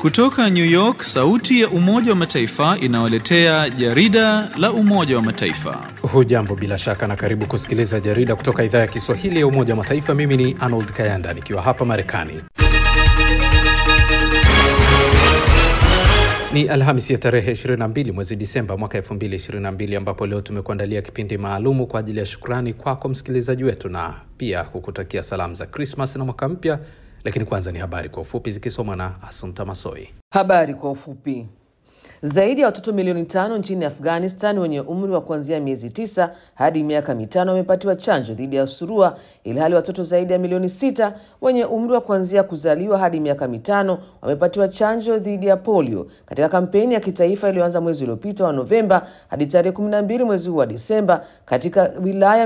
Kutoka New York, sauti ya Umoja wa Mataifa inawaletea jarida la Umoja wa Mataifa. Hujambo bila shaka na karibu kusikiliza jarida kutoka idhaa ya Kiswahili ya Umoja wa Mataifa. Mimi ni Arnold Kayanda nikiwa hapa Marekani. Ni Alhamisi ya tarehe 22 mwezi Disemba mwaka 2022 ambapo leo tumekuandalia kipindi maalumu kwa ajili ya shukrani kwako msikilizaji wetu na pia kukutakia salamu za Krismas na mwaka mpya. Lakini kwanza ni habari kwa ufupi zikisomwa na Asumta Masoi. Habari kwa ufupi. Zaidi ya watoto milioni tano nchini Afghanistan wenye umri wa kuanzia miezi tisa hadi miaka mitano wamepatiwa chanjo dhidi ya surua, ilhali watoto zaidi ya milioni sita wenye umri wa kuanzia kuzaliwa hadi miaka mitano wamepatiwa chanjo dhidi ya polio katika kampeni ya kitaifa iliyoanza mwezi uliopita wa Novemba hadi tarehe 12 mwezi huu wa Disemba katika wilaya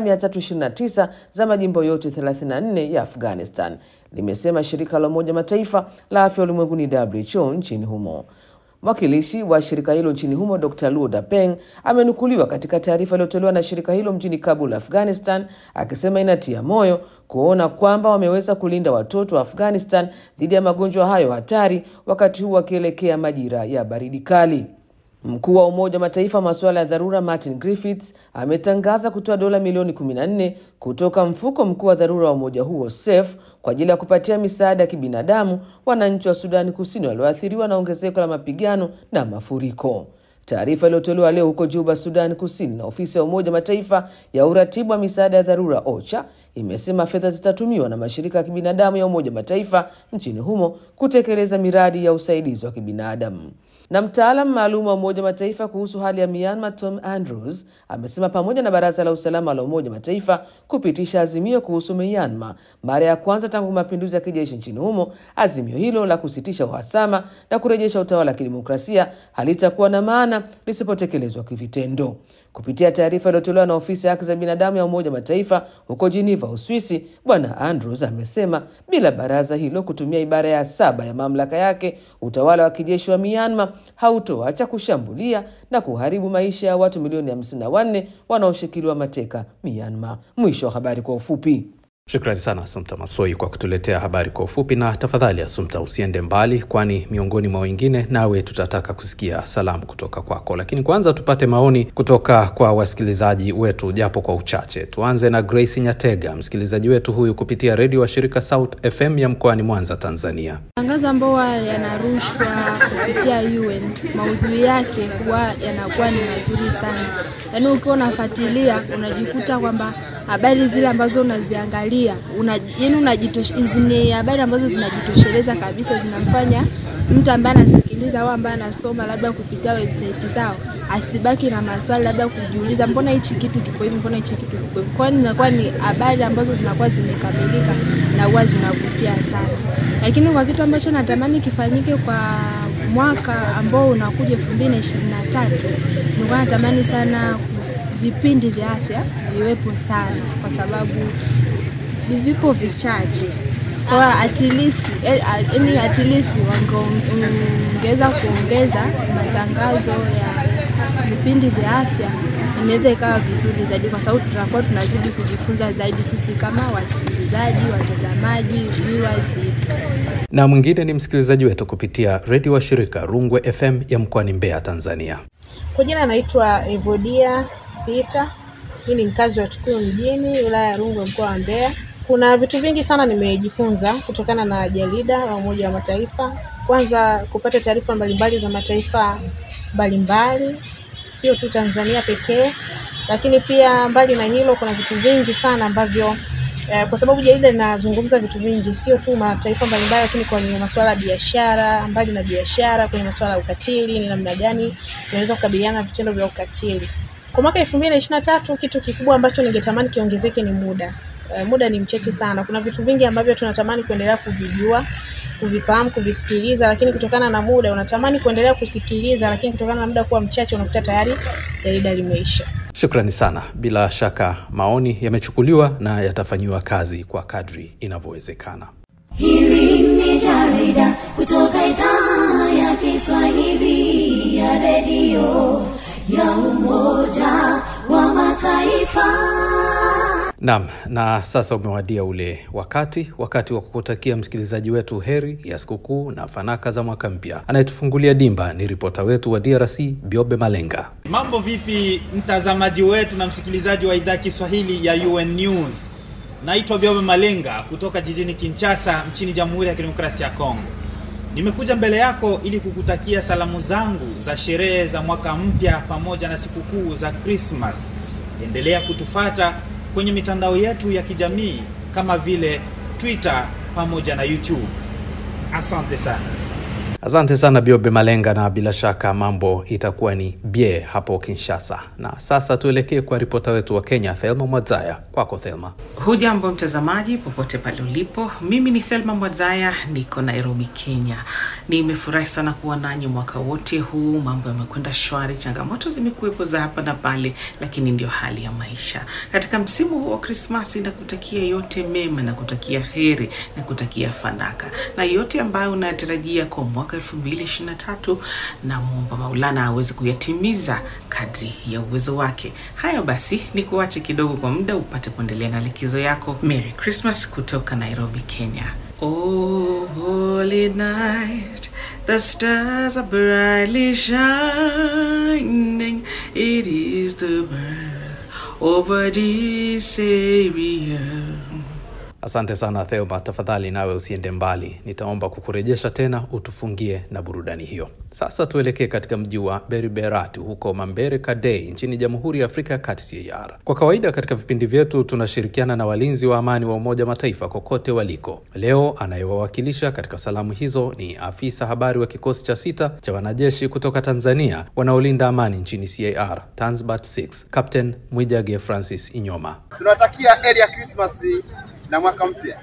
329 za majimbo yote 34 ya Afghanistan, limesema shirika la Umoja Mataifa la afya ulimwenguni WHO nchini humo. Mwakilishi wa shirika hilo nchini humo Dr Luo Dapeng amenukuliwa katika taarifa iliyotolewa na shirika hilo mjini Kabul, Afghanistan, akisema inatia moyo kuona kwamba wameweza kulinda watoto wa Afghanistan dhidi ya magonjwa hayo hatari wakati huu wakielekea majira ya baridi kali. Mkuu wa Umoja wa Mataifa masuala ya dharura Martin Griffiths ametangaza kutoa dola milioni 14 kutoka mfuko mkuu wa dharura wa umoja huo SAFE kwa ajili ya kupatia misaada ya kibinadamu wananchi wa Sudani Kusini walioathiriwa na ongezeko la mapigano na mafuriko. Taarifa iliyotolewa leo huko Juba, Sudani Kusini, na ofisi ya Umoja Mataifa ya uratibu wa misaada ya dharura OCHA imesema fedha zitatumiwa na mashirika ya kibinadamu ya Umoja Mataifa nchini humo kutekeleza miradi ya usaidizi wa kibinadamu na mtaalam maalum wa Umoja Mataifa kuhusu hali ya Myanmar Tom Andrews amesema pamoja na Baraza la Usalama la Umoja Mataifa kupitisha azimio kuhusu Myanmar mara ya kwanza tangu mapinduzi ya kijeshi nchini humo, azimio hilo la kusitisha uhasama na kurejesha utawala wa kidemokrasia halitakuwa na maana lisipotekelezwa kivitendo. Kupitia taarifa iliyotolewa na ofisi ya haki za binadamu ya Umoja Mataifa huko Geneva, Uswisi, Bwana Andrews amesema bila baraza hilo kutumia ibara ya saba ya mamlaka yake, utawala wa kijeshi wa Myanmar hautoacha kushambulia na kuharibu maisha ya watu milioni 54 wanaoshikiliwa mateka Myanmar. Mwisho wa habari kwa ufupi. Shukrani sana Asumta Masoi kwa kutuletea habari kwa ufupi, na tafadhali Asumta usiende mbali, kwani miongoni mwa wengine nawe tutataka kusikia salamu kutoka kwako. Lakini kwanza tupate maoni kutoka kwa wasikilizaji wetu japo kwa uchache. Tuanze na Grace Nyatega, msikilizaji wetu huyu kupitia redio wa shirika South FM ya mkoani Mwanza, Tanzania. Matangazo ambayo yanarushwa kupitia UN maudhui yake huwa yanakuwa ni mazuri sana, yaani ukiwa unafuatilia unajikuta kwamba habari zile ambazo unaziangalia una, yani unajitosh, ni habari ambazo zinajitosheleza kabisa, zinamfanya mtu ambaye anasikiliza au ambaye anasoma labda kupitia website zao asibaki na maswali labda kujiuliza, mbona hichi kitu kiko hivi, mbona hichi kitu kiko hivi. Kwani inakuwa ni habari ambazo zinakuwa zimekamilika na huwa zinavutia sana. Lakini kwa kitu ambacho natamani kifanyike kwa mwaka ambao unakuja elfu mbili na ishirini na tatu nilikuwa natamani sana vipindi vya afya viwepo sana, kwa sababu vipo vichache kwa at least yani at least wangeongeza kuongeza matangazo ya vipindi vya afya, inaweza ikawa vizuri zaidi, kwa sababu tutakuwa tunazidi kujifunza zaidi sisi kama wasikilizaji, watazamaji, viewers. Na mwingine ni msikilizaji wetu kupitia redio wa shirika Rungwe FM ya mkoani Mbeya, Tanzania. Kwa jina anaitwa Evodia Peter. Mimi ni mkazi wa Tukuyu mjini, wilaya ya Rungwe, mkoa wa Mbeya. Kuna vitu vingi sana nimejifunza kutokana na jarida la Umoja wa Mataifa. Kwanza kupata taarifa mbalimbali za mataifa mbalimbali, sio tu Tanzania pekee, lakini pia mbali na hilo, kuna vitu vingi sana ambavyo eh, kwa sababu jarida linazungumza vitu vingi, sio tu mataifa mbalimbali, lakini kwenye masuala ya biashara, mbali na biashara, kwenye masuala ya ukatili, ni namna gani tunaweza kukabiliana na vitendo vya ukatili. Kwa mwaka elfu mbili na ishirini na tatu kitu kikubwa ambacho ningetamani kiongezeke ni muda. Uh, muda ni mchache sana. Kuna vitu vingi ambavyo tunatamani kuendelea kuvijua, kuvifahamu, kuvisikiliza, lakini kutokana na muda unatamani kuendelea kusikiliza, lakini kutokana na muda kuwa mchache unakuta tayari jarida limeisha. Shukrani sana. Bila shaka maoni yamechukuliwa na yatafanyiwa kazi kwa kadri inavyowezekana. Hili ni jarida kutoka idhaa ya Kiswahili ya redio ya Umoja wa Mataifa. Naam, na sasa umewadia ule wakati wakati wa kukutakia msikilizaji wetu heri ya sikukuu na fanaka za mwaka mpya. Anayetufungulia dimba ni ripota wetu wa DRC Biobe Malenga. Mambo vipi, mtazamaji wetu na msikilizaji wa idhaa Kiswahili ya UN News? Naitwa Biobe Malenga kutoka jijini Kinshasa nchini Jamhuri ya Kidemokrasia ya Kongo. Nimekuja mbele yako ili kukutakia salamu zangu za sherehe za mwaka mpya pamoja na sikukuu za Christmas. Endelea kutufata kwenye mitandao yetu ya kijamii kama vile Twitter pamoja na YouTube. Asante sana. Asante sana Biobe Malenga, na bila shaka mambo itakuwa ni bie hapo Kinshasa. Na sasa tuelekee kwa ripota wetu wa Kenya, Thelma Mwadzaya. Kwako Thelma. Hujambo mtazamaji, popote pale ulipo. Mimi ni Thelma Mwadzaya, niko Nairobi, Kenya. Nimefurahi sana kuwa nanyi mwaka wote huu. Mambo yamekwenda shwari, changamoto zimekuwepo za hapa na pale, lakini ndio hali ya maisha. Katika msimu huu wa Krismasi, na kutakia yote mema, na kutakia heri, na kutakia fanaka, na yote ambayo unayatarajia kwa mwaka 2023 na muomba Maulana aweze kuyatimiza kadri ya uwezo wake. Haya basi, ni kuache kidogo kwa muda upate kuendelea na likizo yako. Merry Christmas kutoka Nairobi, Kenya. Oh, holy night, the stars are brightly shining. It is the birth of a dear Savior. Asante sana Thelma, tafadhali nawe usiende mbali, nitaomba kukurejesha tena utufungie na burudani hiyo. Sasa tuelekee katika mji wa Beriberati huko Mambere Kadei nchini Jamhuri ya Afrika ya Kati CAR. Kwa kawaida katika vipindi vyetu tunashirikiana na walinzi wa amani wa Umoja Mataifa kokote waliko. Leo anayewawakilisha katika salamu hizo ni afisa habari wa kikosi cha sita cha wanajeshi kutoka Tanzania wanaolinda amani nchini CAR, Tanzbat 6 Captain Mwijage Francis Inyoma. Tunawatakia heri ya Krismasi na mwaka mpya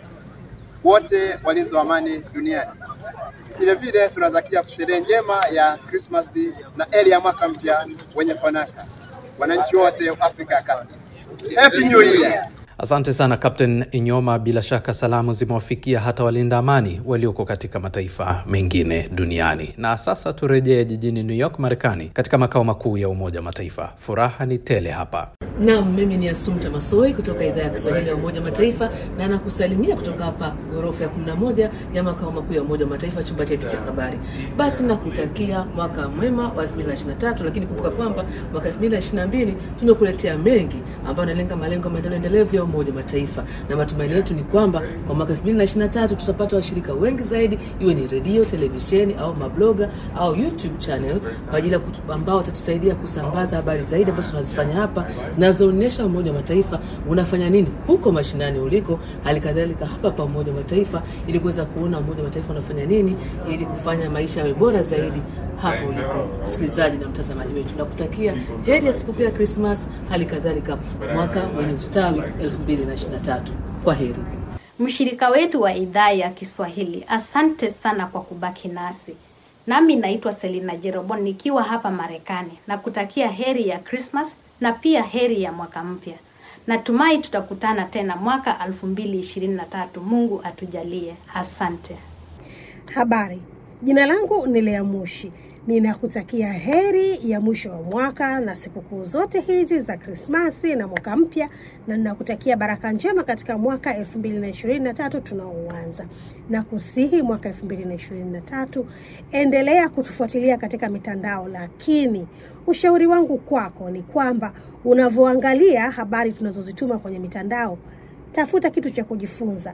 wote walinzi wa amani duniani. Vile vile tunatakia sherehe njema ya Krismasi na heri ya mwaka mpya wenye fanaka wananchi wote wa Afrika ya Kati. Happy New Year! Asante sana Captain Inyoma. Bila shaka salamu zimewafikia hata walinda amani walioko katika mataifa mengine duniani. Na sasa turejee jijini New York, Marekani, katika makao makuu ya Umoja wa Mataifa. Furaha ni tele hapa. Naam, mimi ni Asumta Masoi kutoka idhaa ya Kiswahili ya Umoja wa Mataifa na nakusalimia kutoka hapa ghorofa ya 11 ya makao makuu ya Umoja wa Mataifa, chumba chetu cha habari. Basi nakutakia mwaka mwema wa 2023, lakini kumbuka kwamba mwaka 2022 tumekuletea mengi ambayo yanalenga malengo ya maendeleo endelevu ya Umoja wa Mataifa, na matumaini yetu ni kwamba kwa mwaka 2023 tutapata washirika wengi zaidi, iwe ni redio, televisheni au mabloga au YouTube channel kwa ajili ya kutu- ambao watatusaidia kusambaza habari zaidi ambazo tunazifanya hapa zinazoonyesha Umoja wa Mataifa unafanya nini huko mashinani uliko, hali kadhalika hapa pa Umoja wa Mataifa, ili kuweza kuona Umoja wa Mataifa unafanya nini ili kufanya maisha yawe bora zaidi hapo ulipo, msikilizaji na mtazamaji wetu. Nakutakia heri ya sikukuu ya Krismas, hali kadhalika mwaka wenye ustawi 2023. Kwa heri. Mshirika wetu wa idhaa ya Kiswahili, asante sana kwa kubaki nasi. Nami naitwa Selina Jerobon nikiwa hapa Marekani na kutakia heri ya Christmas na pia heri ya mwaka mpya. Natumai tutakutana tena mwaka 2023. Mungu atujalie. Asante. Habari, jina langu ni Lea Mushi. Ninakutakia heri ya mwisho wa mwaka na sikukuu zote hizi za Krismasi na mwaka mpya, na ninakutakia baraka njema katika mwaka 2023 tunaoanza, na kusihi mwaka 2023 endelea kutufuatilia katika mitandao, lakini ushauri wangu kwako ni kwamba unavyoangalia habari tunazozituma kwenye mitandao, tafuta kitu cha kujifunza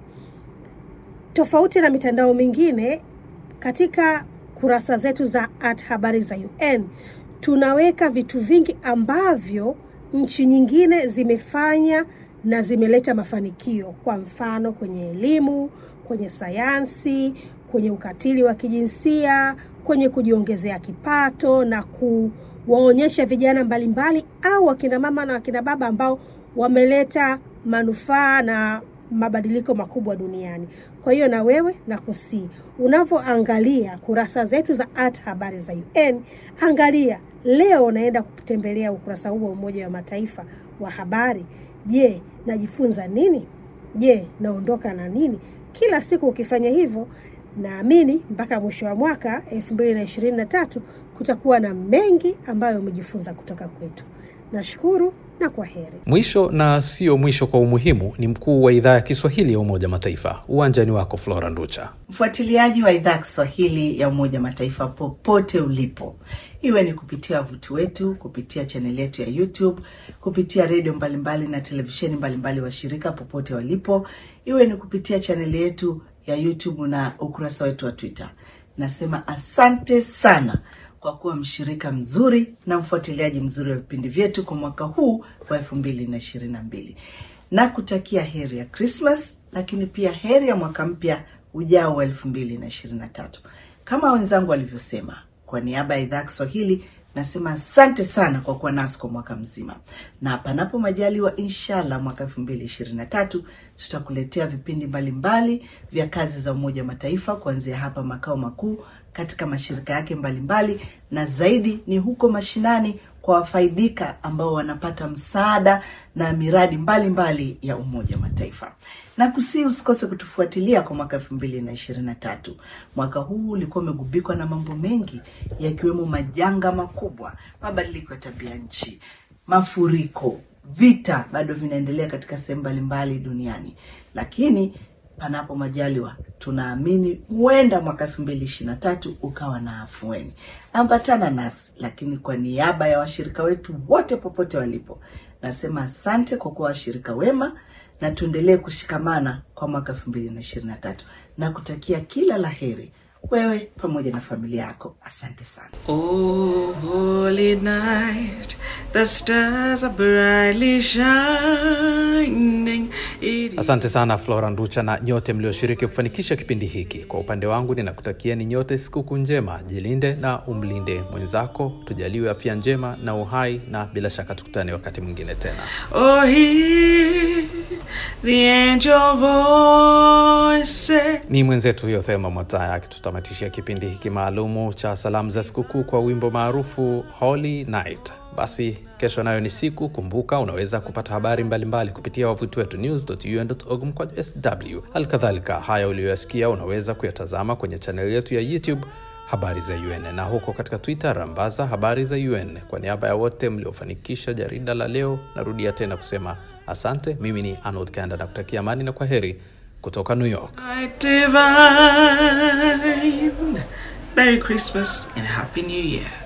tofauti na mitandao mingine katika kurasa zetu za at habari za UN tunaweka vitu vingi ambavyo nchi nyingine zimefanya na zimeleta mafanikio, kwa mfano kwenye elimu, kwenye sayansi, kwenye ukatili wa kijinsia, kwenye kujiongezea kipato na kuwaonyesha vijana mbalimbali au wakina mama na wakina baba ambao wameleta manufaa na mabadiliko makubwa duniani. Kwa hiyo na wewe na kusii, unavyoangalia kurasa zetu za at habari za UN, angalia leo naenda kutembelea ukurasa huu wa Umoja wa Mataifa wa habari. Je, najifunza nini? Je, naondoka na nini? Kila siku ukifanya hivyo, naamini mpaka mwisho wa mwaka elfu mbili na ishirini na tatu kutakuwa na mengi ambayo umejifunza kutoka kwetu. Nashukuru na kwa heri. Mwisho na sio mwisho kwa umuhimu ni mkuu wa idhaa ya Kiswahili ya Umoja Mataifa. Uwanjani wako Flora Nducha. Mfuatiliaji wa idhaa ya Kiswahili ya Umoja Mataifa popote ulipo, iwe ni kupitia wavuti wetu, kupitia chaneli yetu ya YouTube, kupitia redio mbalimbali na televisheni mbalimbali washirika popote walipo, iwe ni kupitia chaneli yetu ya YouTube na ukurasa wetu wa Twitter, nasema asante sana kwa kuwa mshirika mzuri na mfuatiliaji mzuri wa vipindi vyetu kwa mwaka huu wa elfu mbili na ishirini na mbili na kutakia heri ya Christmas, lakini pia heri ya mwaka mpya ujao wa elfu mbili na ishirini na tatu. Kama wenzangu walivyosema, kwa niaba ya idhaa ya Kiswahili nasema asante sana kwa kuwa nasi kwa mwaka mzima, na panapo majaliwa, inshallah mwaka elfu mbili ishirini na tatu tutakuletea vipindi mbalimbali vya kazi za Umoja wa Mataifa kuanzia hapa makao makuu katika mashirika yake mbalimbali, na zaidi ni huko mashinani kwa wafaidika ambao wanapata msaada na miradi mbalimbali mbali ya Umoja wa Mataifa. Na kusi usikose kutufuatilia kwa mwaka elfu mbili na ishirini na tatu. Mwaka huu ulikuwa umegubikwa na mambo mengi yakiwemo majanga makubwa, mabadiliko ya tabia nchi, mafuriko, vita bado vinaendelea katika sehemu mbalimbali duniani, lakini panapo majaliwa tunaamini huenda mwaka elfu mbili ishirini na tatu ukawa na afueni. Ambatana nasi, lakini kwa niaba ya washirika wetu wote popote walipo, nasema asante kwa kuwa washirika wema, na tuendelee kushikamana kwa mwaka elfu mbili na ishirini na tatu na kutakia kila la heri wewe pamoja na familia yako. Asante sana. Oh, holy night, the stars are brightly shining. It Asante sana Flora Nducha na nyote mlioshiriki kufanikisha kipindi hiki. Kwa upande wangu ninakutakia ni nyote sikukuu njema, jilinde na umlinde mwenzako, tujaliwe afya njema na uhai, na bila shaka tukutane wakati mwingine tena. Oh, hear the angel voice. Ni mwenzetu huyo Thema Mwataya akitutamatishia kipindi hiki maalumu cha salamu za sikukuu kwa wimbo maarufu Holy Night. Basi kesho nayo ni siku. Kumbuka unaweza kupata habari mbalimbali mbali kupitia wavuti wetu news.un.org mkwaju sw. Halikadhalika, haya uliyoyasikia unaweza kuyatazama kwenye chaneli yetu ya YouTube habari za UN na huko katika Twitter rambaza habari za UN. Kwa niaba ya wote mliofanikisha jarida la leo, narudia tena kusema asante. Mimi ni Arnold Kanda na kutakia amani na kwa heri kutoka New York. Light divine. Merry Christmas and Happy New Year.